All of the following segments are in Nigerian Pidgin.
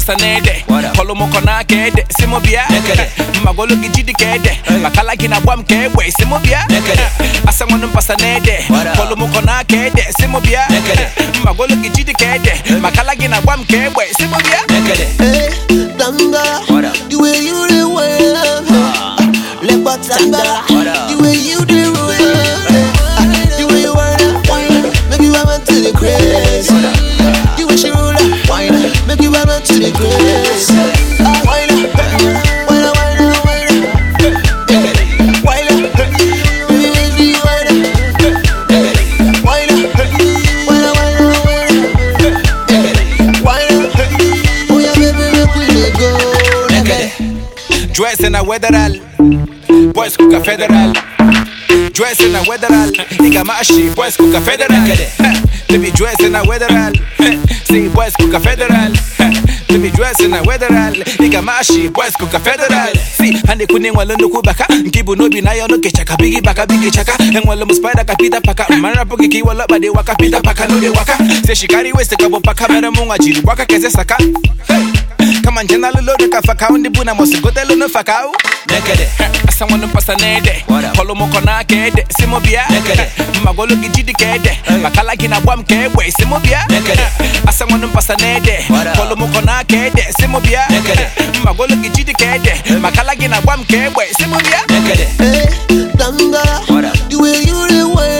mpasa n'ede What up? kọlụ m kọ n'aka ede si mụ bịa Nekede. mmagolu gị jidi ka ede Hey. makala gị na-agba m ka egbe si mụ bịa Nekede. asa nwanụ mpasa n'ede What up? kọlụ m kọ n'aka ede si mụ bịa Nekede. mmagolu gị jidi ka ede makala gị na-agba m ka egbe si mụ bịa Nekede. Hey, Tanga, What up? the way you the way, Lepa Tanga, What up? the way you the way, the way you wanna wine, make you have to the craze. The way she roll that wine, make you have to the craze. Wine, wine, wine, wine, Nekede. wine, baby, baby, wine, Nekede. wine, wine, wine, Nekede. wine, oh yeah, baby, make we dey go. Nekede. dress na weatheral boys kuka federal dress na weatheral igamashi boys kuka federal Nekede. baby dress na weatheral see boys kuka federal baby dress na weatheral igamashi boys kuka federal see hande kuni nwale nnukwu baka nke bụ n'obi na ya ọnụ kechaka bigi baka bigi chaka enwele m spider ka peter paka mara pụghị ka iwele ọkpa dị waka peter paka n'ode waka se shikari west ka bụ paka mere mụ nwa jiri gbaka keze saka Hey! kama nje nalụlode ka fakao ndị bụ na mọsi gotelu na fakao Nekede. asa nwanne mpasa n'ede What up? kọlụ m kọ n'aka ede si mụ bịa Nekede. mmagolu gị jidi ka ede Hey. makala gị na-agba m ka egbe si mụ bịa Nekede. asa nwanne mpasa n'ede What up? kọlụ m kọ n'aka ede si mụ bịa Nekede. mmagolu gị jidi ka ede makala gị na-agba m ka egbe si mụ bịa Nekede. Hey, Tanga, What up? the way you the way,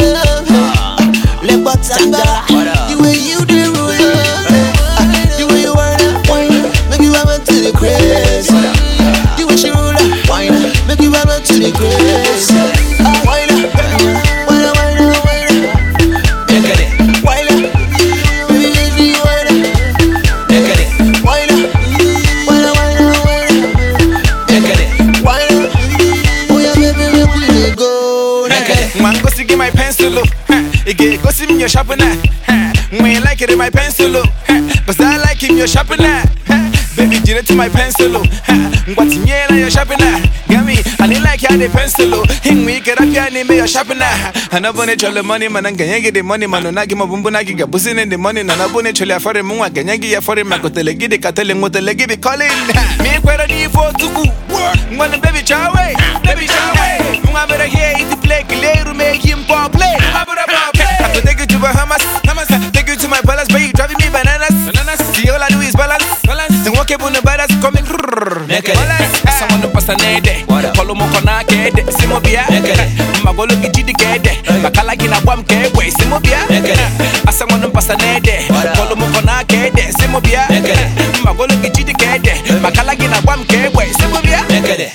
Lepa Tanga, What up? the way you the way, the way you wanna wine, make you have to the craze. The way she roll that wine, make you have to the craze. Wine, wine, wine, wine, Nekede. wine, baby, baby, wine, Nekede. wine, wine, wine, wine, Nekede. wine. Oh yeah, baby, make we dey go. Nekede. nwa ngosi gị my pencil ị ga-egosi m your sharpener nwa ị like it my pencil cause I like him your sharpener baby jiri to my pencil ngwa tinyela your sharpener gami ani like ya the pencil hinwe ike rapịa n'ime your sharpener anabone chọle money mana ngenye gị the money mana na gị maọbụ mbụ na gị ga-abụzi na the money na nabone chọle afọrị m nwa genye gị ya fọrị ma kotele gị dị ka tele nwotele gị bi calling ma ị kwere n'ife otukwu ngwanụ baby chawe baby chawe nwa bere here iti play kileru make him pop play I could take you to Bahamas, Bahamas. Take you to my palace, but you driving me bananas. Bananas. See, all I do is balance, balance. And walk up on the badass coming. Naked. Someone to pass an ede. What up? Follow mo kona kede. Simo bia. Naked. Magolo gijidi kede. Makala gina wam kewe. Simo bia. Naked. Someone to pass an ede. What up? Follow mo kona kede. Simo bia. Naked. Magolo gijidi kede. Makala gina wam kewe. Simo bia. Nekede.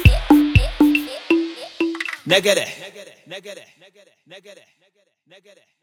Negede. Negede. Negede. Negede. Negede. Negede.